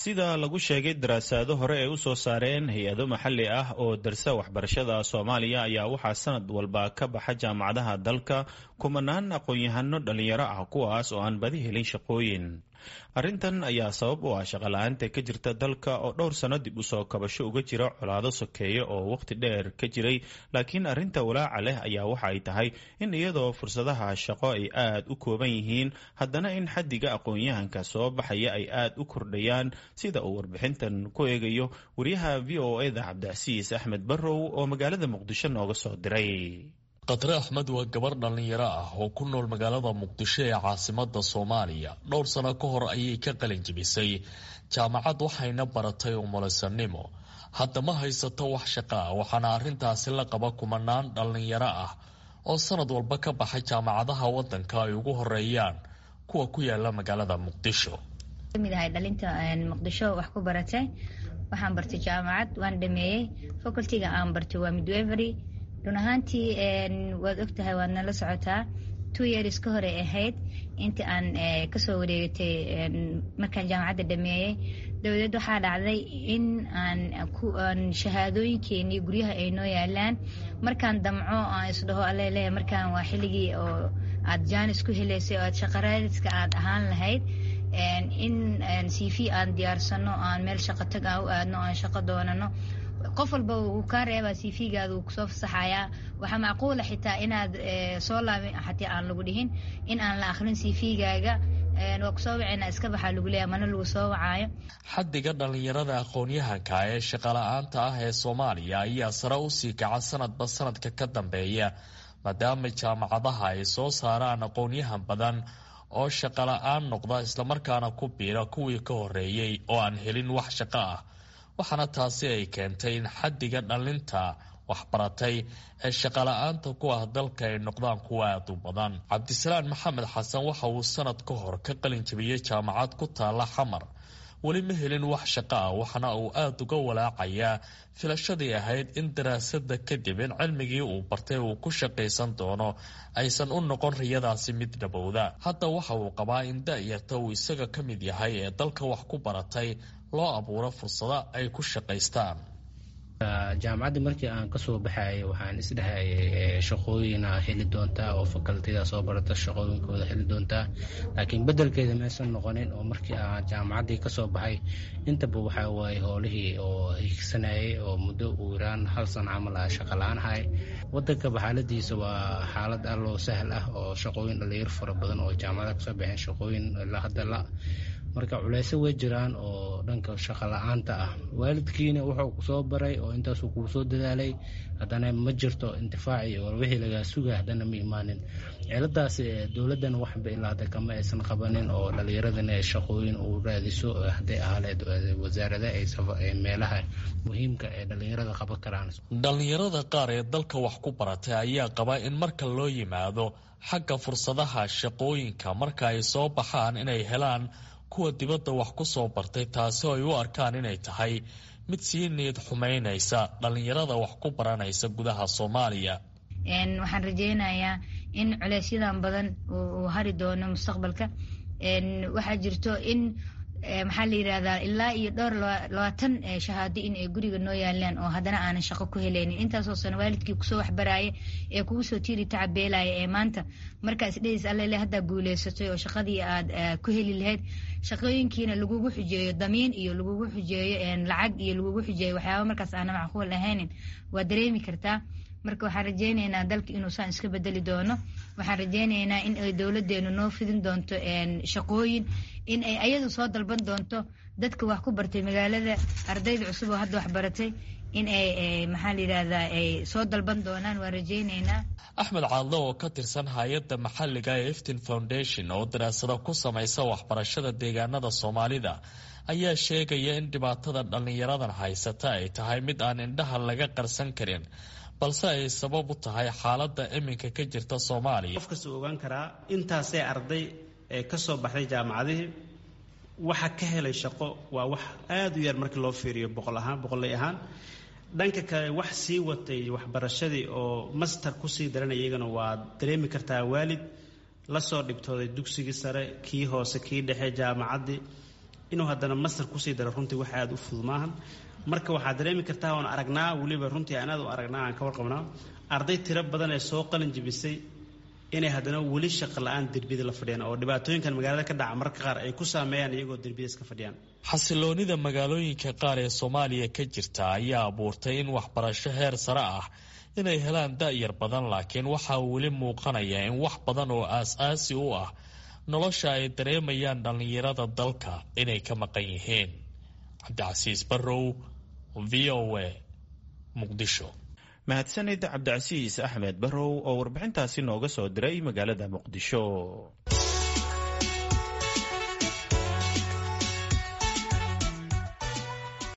sida lagu sheegay daraasaado hore ay u soo saareen hay-ado maxalli ah oo darsa waxbarashada soomaaliya ayaa waxaa sanad walba ka baxa jaamacadaha dalka kumanaan aqoon-yahano dhalinyaro ah kuwaas oo aan badi helin shaqooyin arrintan ayaa sabab u ah shaqala-aanta ka jirta dalka oo dhowr sano dib usoo kabasho uga jira colaado sokeeye oo waqti dheer ka jiray laakiin arrinta walaaca leh ayaa waxa ay tahay in iyadoo fursadaha shaqo ay aad u kooban yihiin haddana in xaddiga aqoon-yahanka soo baxaya ay aad u kordhayaan sida uu warbixintan ku eegayo wariyaha v o eda cabdicasiis axmed barrow oo magaalada muqdisho nooga soo diray khatre axmed waa gabar dhallinyaro ah oo ku nool magaalada muqdisho ee caasimada soomaaliya dhowr sano ka hor ayay ka qalin jebisay jaamacad waxayna baratay umulisanimo hadda ma haysato wax shaqa ah waxaana arrintaasi la qaba kumanaan dhallinyaro ah oo sanad walba ka baxay jaamacadaha wadanka ay ugu horeeyaan kuwa ku yaala magaalada muqdisho kamid ahay dhalinta muqdisho wax ku baratay waxaan bartay jaamacad waan dhameeyey facultiga aan bartay waa midwevery run ahaantii waad ogtahay waad nala socotaa two years ka hore ahayd intii aan kasoo wareegatay markaan jaamacadda dhameeyey dabadeed waxaa dhacday in aan shahaadooyinkeenii guryaha ay noo yaalaan markaan damco aan isdhaho alele markaan waa xilligii oo aad jaanis ku heleysay oo aad shaqaraadiska aad ahaan lahayd in c v aan diyaarsano aan meel shaqo tag aan u aadno aan shaqo doonano qof walba wuu kaa reebaa c v-gaada wuu kusoo fasaxayaa waxaa macquula xitaa inaad soo laabin xataa aan lagu dhihin in aan la akrin c v-gaaga waa kusoo wacayna iska baxaa lagu leeya mana lagu soo wacaayo xaddiga dhallinyarada aqoon-yahanka ee shaqala-aanta ah ee soomaaliya ayaa sare usii kaca sanadba sanadka ka dambeeya maadaama jaamacadaha ay soo saaraan aqoon-yahan badan oo shaqala-aan noqda islamarkaana ku biira kuwii ka horeeyey oo aan helin wax shaqo ah waxaana taasi ay keentay in xaddiga dhallinta waxbaratay ee shaqala-aanta ku ah dalka ay noqdaan kuwa aad u badan cabdisalaan maxamed xasan waxa uu sanad ka hor ka qalin jabiyey jaamacad ku taala xamar weli ma helin wax shaqo ah waxaana uu aada uga walaacayaa filashadii ahayd in daraasada kadib in cilmigii uu bartay uu ku shaqaysan doono aysan u noqon riyadaasi mid dhabowda hadda waxa uu qabaa in da-yarta uu isaga ka mid yahay ee dalka wax ku baratay loo abuuro fursado ay ku shaqaystaan jaamacadda markii aan kasoo baxayay waxaan isdhahayay shaqooyina heli doontaa oo fakaltida soo barata shaqooyinkooda heli doontaa laakiin bedelkeeda maysan noqonin oo markii aan jaamacaddii kasoo baxay intaba waxaa waaye howlihii oo higsanayay oo muddo uu iraan hal san camal ah shaqala-aan ahay wadankaba xaaladiisa waa xaalad alloo sahal ah oo shaqooyin dhalinyar fara badan oo jaamacada kasoo baxeen shaqooyin ilaa hadda la marka culeyso way jiraan oo dhanka shaqo la-aanta ah waalidkiina wuxuu kusoo baray oo intaasuu kuu soo dadaalay haddana ma jirto intifaaci oo wixii lagaa suga haddana ma imaanin ciladaas dowladdan waxba ilaa hadda kama aysan qabanin oo dhalinyaradana ay shaqooyin uu raadiso hadday ahaleed wasaarada ay meelaha muhiimka ee dhalinyarada qaban karaan dhalinyarada qaar ee dalka wax ku baratay ayaa qaba in marka loo yimaado xagga fursadaha shaqooyinka marka ay soo baxaan inay helaan kuwa dibadda wax ku soo bartay taasi oo ay u arkaan inay tahay mid sii niyad xumaynaysa dhallinyarada wax ku baranaysa gudaha soomaaliya waxaan rajeynayaa in culeysyadan badan uu hari doono mustaqbalka waxaa jirto in maxaa la yirahdaa ilaa iyo dhowr labaatan shahaado in ay guriga noo yaalaan oo haddana aanan shaqo ku helaynin intaasoo sano waalidkii kusoo waxbaraaya ee kugu soo tiiri tacabeelaya ee maanta markaa isdhehaysa allele haddaa guuleysatay oo shaqadii aad ku heli lahayd shaqooyinkiina lagugu xujeeyo damiin iyo lagugu xujeeyo lacag iyo lagugu xujeeyo waxyaaba markaas aana macquul ahaynin waa dareemi kartaa marka waxaan rajeyneynaa dalka inuusan iska bedeli doono waxaan rajeyneynaa in ay dowladeenu noo fidin doonto shaqooyin in ay ayadu soo dalban doonto dadka wax ku bartay magaalada ardayda cusub oo hadda wax baratay in ay maxaa la yidhahdaa ay soo dalban doonaan waan rajeyneynaa axmed caadle oo ka tirsan hay-adda maxalliga ee eftin foundation oo daraasado ku samaysa waxbarashada deegaanada soomaalida ayaa sheegaya in dhibaatada dhallinyaradan haysata ay tahay mid aan indhaha laga qarsan karin balse ay sabab u tahay xaaladda iminka ka jirta soomaaliya qof kasta ogaan karaa intaasee arday ee ka soo baxday jaamacadihii waxa ka helay shaqo waa wax aada u yar markii loo fiiriyo boqol ahaan boqolley ahaan dhanka kale wax sii watay waxbarashadii oo master kusii daranay iyagana waa dareemi kartaa waalid lasoo dhibtooday dugsigii sare kii hoose kii dhexe jaamacaddii inuu haddana master kusii daro runtii wax aada u fudud maahan marka waxaad dareemi kartaa oon aragnaa weliba runtii aan aad u aragnaa aan ka warqabnaa arday tiro badan ee soo qalin jibisay inay haddana weli shaqo la-aan derbiyada la fadhiyaan oo dhibaatooyinkan magaalada ka dhaca mararka qaar ay ku saameeyaan iyagoo derbiyada iska fadhiyaan xasiloonida magaalooyinka qaar ee soomaaliya ka jirta ayaa abuurtay in waxbarasho heer sare ah inay helaan da-yar badan laakiin waxaa weli muuqanaya in wax badan oo aas-aasi u ah nolosha ay dareemayaan dhallinyarada dalka inay ka maqan yihiin cabdicasiis barrow v o a muqdisho mahadsanid cabdicasiis axmed barrow oo warbixintaasi nooga soo diray magaalada muqdisho